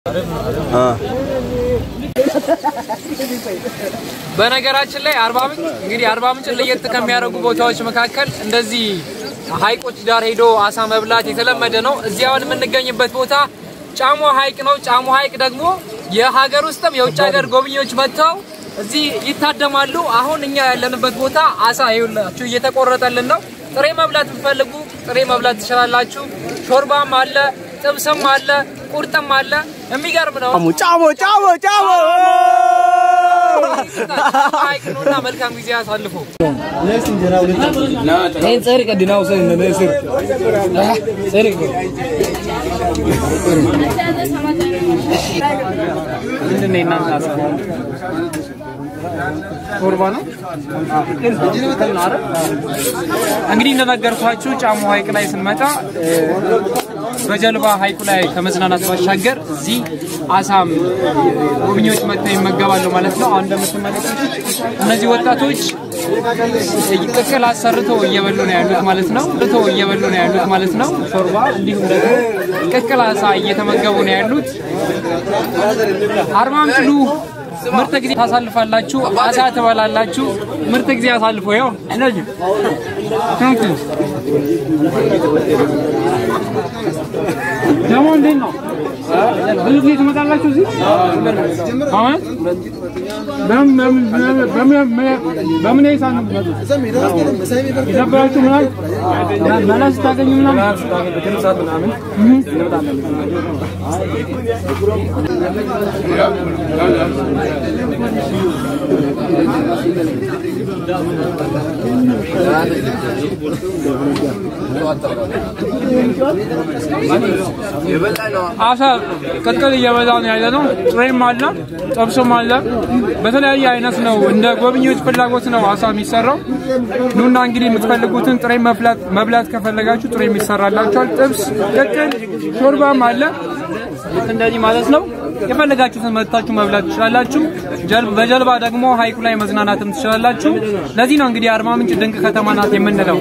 በነገራችን ላይ አርባ ምንጭ እንግዲህ አርባ ምንጭን ለየት ከሚያደርጉ ቦታዎች መካከል እንደዚህ ሀይቆች ዳር ሄዶ አሳ መብላት የተለመደ ነው። እዚህ አሁን የምንገኝበት ቦታ ጫሞ ሀይቅ ነው። ጫሞ ሀይቅ ደግሞ የሀገር ውስጥም የውጭ ሀገር ጎብኚዎች መጥተው እዚህ ይታደማሉ። አሁን እኛ ያለንበት ቦታ አሳ ይኸውላችሁ እየተቆረጠልን ነው። ጥሬ መብላት ብትፈልጉ ጥሬ መብላት ትችላላችሁ። ሾርባም አለ፣ ጥብስም አለ፣ ቁርጥም አለ። የሚገርም ነው። ጫሞ ጫሞ ጫሞ ሀይቅ ነውና መልካም ጊዜ አሳልፉ። ምንድን ነው የእናንተ ሀሳብ? ሾርባ ነው። እንግዲህ እንደነገርኳችሁ ጫሞ ሀይቅ ላይ ስንመጣ እ፣ በጀልባ ሀይቁ ላይ ከመዝናናት ባሻገር እዚህ አሳም ጎብኚዎች መጥተው ይመገባሉ ማለት ነው። አሁን እንደምትመለከቱት እነዚህ ወጣቶች ቅቅል አሰርተው እየበሉ ነው ያሉት ማለት ነው። ርቶ እየበሉ ነው ያሉት ማለት ነው። ሾርባ እንዲሁም ደግሞ ቅቅል አሳ እየተመገቡ ነው ያሉት። አርባ ምንጭ ኑ፣ ምርጥ ጊዜ ታሳልፋላችሁ፣ አሳ ትበላላችሁ። ምርጥ ጊዜ አሳልፎ ያው እነዚህ ታንክ ዩ ደግሞ እንዴት ነው? ብዙ ጊዜ ትመጣላችሁ እዚህ? አሁን በምን በምን በምን በምን ሂሳብ ነው የምትመጡት? የነበራችሁ ምናምን መላ ስታገኙ ምናምን አሳ ቅቅል እየበላ ነው ያለ ነው። ጥሬም አለ፣ ጥብስም አለ። በተለያየ አይነት ነው እንደ ጎብኚዎች ፍላጎት ነው አሳ የሚሰራው። ኑና እንግዲህ የምትፈልጉትን ጥሬ መብላት መብላት ከፈለጋችሁ ጥሬ የሚሰራላችኋል። ጥብስ፣ ቅቅል፣ ሾርባም አለ። ልክ እንደዚህ ማለት ነው። የፈለጋችሁትን መጥታችሁ መብላት ትችላላችሁ። ጀልብ በጀልባ ደግሞ ሀይቁ ላይ መዝናናትም ትችላላችሁ። ለዚህ ነው እንግዲህ አርባ ምንጭ ድንቅ ከተማ ናት የምንለው።